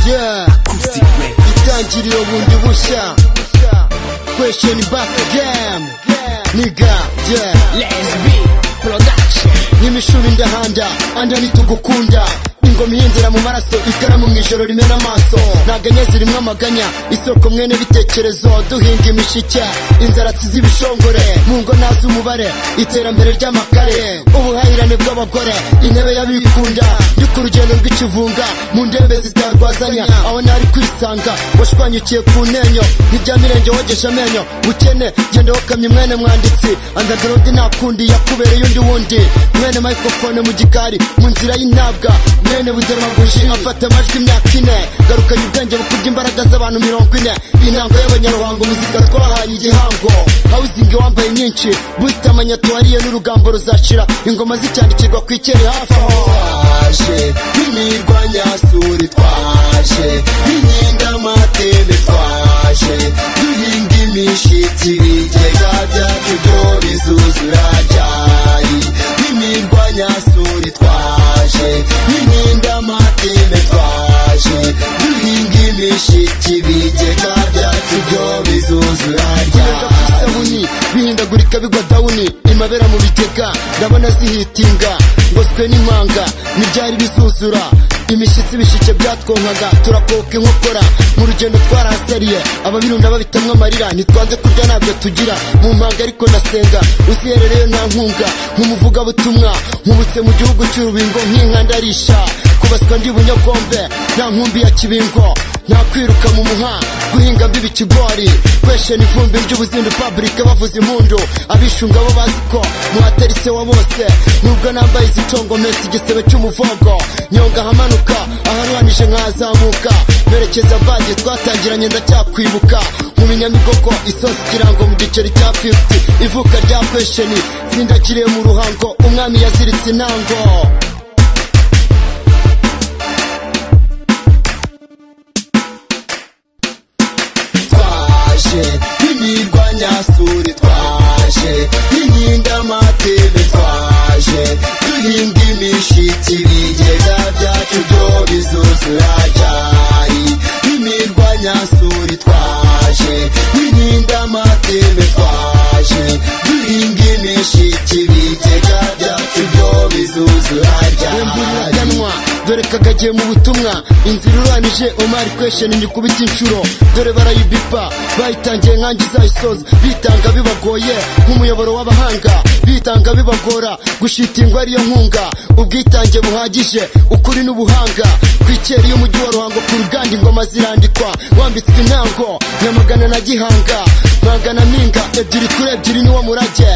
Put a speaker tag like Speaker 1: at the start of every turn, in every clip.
Speaker 1: Yeah, itangiriro bundi bushya Question back again Nigga, yeah
Speaker 2: Lesbi Production
Speaker 1: N'imishubi ndahanda Anda nitugukunda ingoma ihendera mu maraso ikaramu mu ijoro rimena amaso ntaganya zirimo amaganya isoko mwene bitekerezo duhinga imishike inzaratsi z'ibishongore mu ngo nazi umubare iterambere ry'amakare ubuhahirane bw'abagore intebe y'abikunda ndi ku rugendo rw'ikivunga mu ndembe zitarwazanya aho nari kwisanga washwanyikiye ku ntenyo nk'ibyamirenge wogesha amenyo bukene genda wokamye mwene mwanditsi andagarodi nakundi yakubereye undi wundi mwene microphone mu gikari mu nzira y'intabwa mwene budemaguji afata amajwi imyaka ine garukanye ubwenge bukurya imbaraga z'abantu mirongo ine intango y'abanyaruhango muzika twahaye igihango hawuzingi wambaye nyinshi busita amanyatuwariye n'urugambo ruzashira ingoma zicyandikirwa ku ikere hafi aho twaje n'imirwanyasuri twaje n'inkindamatende twaje duhinga imishitsi ibigega byacu byo bizuzura ryari n'imirwanyasuri twaje n'inkindamatende twaje duhinga imishitsi ibigega byacu byo bizuzura ryari bihindagurika bigwa dawuni imabera mu bigega ndabona zihitinga ngoswe n'impanga ntibyari bizuzura imishyitsi ibishike byatwonkaga turakoka inkokora mu rugendo twarahasariye ababirunda babitamwa amarira ntitwanze kurya ntabyo tugira mu mpanga ariko nasenga uziherereyo nta nkunga nk'umuvugabutumwa nkubutse mu gihugu cy'urubingo nk'inka ndarisha kubaswa ndi bunyagombe nta nkumbi ya kibingo nta kwiruka mu muha guhinga mbiba ikigori kweshena ivumbi ry'ubuzindu public bavuza impundu abishunga bo bazi ko muhatari se wa bose nubwo nambaye izicongometsi igisebe cy'umuvogo nyonga ahamanuka aharwanije nkazamuka merekeza bage twatangiranye ndacyakwibuka mu binyamigogo isosi ikirango mu giceri cya 50 ivuka rya kwesheni zindakiriye mu ruhango umwami yaziritse intango twaje imirwanyasuri twaje inkindamateme twaje duhinga imishitsi ibigega byacu byo bizuzura ryari imirwanyasuri twaje inkindamateme twaje duhinga imishitsi ibigega byacu byo bizuzura ryari dore kakagiye mu butumwa inzira iruranije omari kwesheni nyikubita inshuro dore barayibipa bayitangiye nkange izayisoza bitanga bibagoye nk'umuyoboro w'abahanga bitanga bibagora gushitingwa ariyo nkunga ubwitange buhagije ukuri n'ubuhanga ku ikeri y'umujyi wa ruhango ku ruganda ingoma zirandikwa wambitswe intango nyamagana na gihanga mwangana mpinga ebyiri kuri ebyiri niwo murage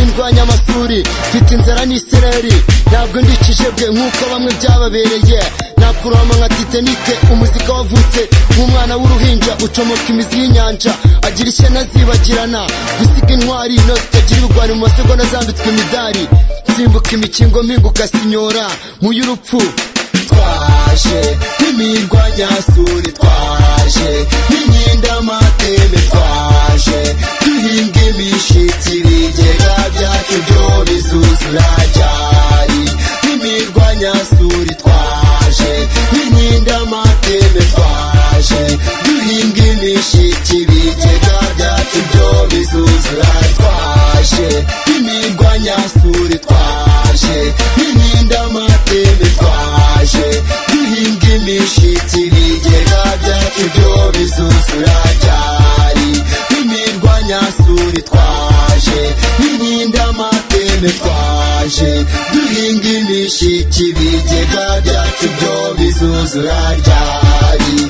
Speaker 1: ndwanya amasuri mfite inzara n'isereri ntabwo ndi ikijebwe nk'uko bamwe byababereye nakurama nka titanike umuzika wavutse nk'umwana w'uruhinja ucomoka imizi y'inyanja agira ishyana zibagirana gusiga intwari no zitagira ibigwari mu masegonda zambitswe imidari nsimbuka imikingo mpinguka sinyora mu y'urupfu twaje nk'imirwanyasuri twaje nk'inkindamateme twaje duhinga imishitsi ibigega byacu byo bizuzura ryari nk'imirwanyasuri twaje nk'inkindamateme twaje duhinga imishitsi ibigega byacu byo bizuzura twaje nk'imirwanyasuri twaje nk'inkindamateme twaje duhinga imishitsi ibigega byacu byo bizuzura ryari imirwanyasuri twaje n'inkindamateme twaje duhinga imishitsi ibigega byacu byo bizuzura ryari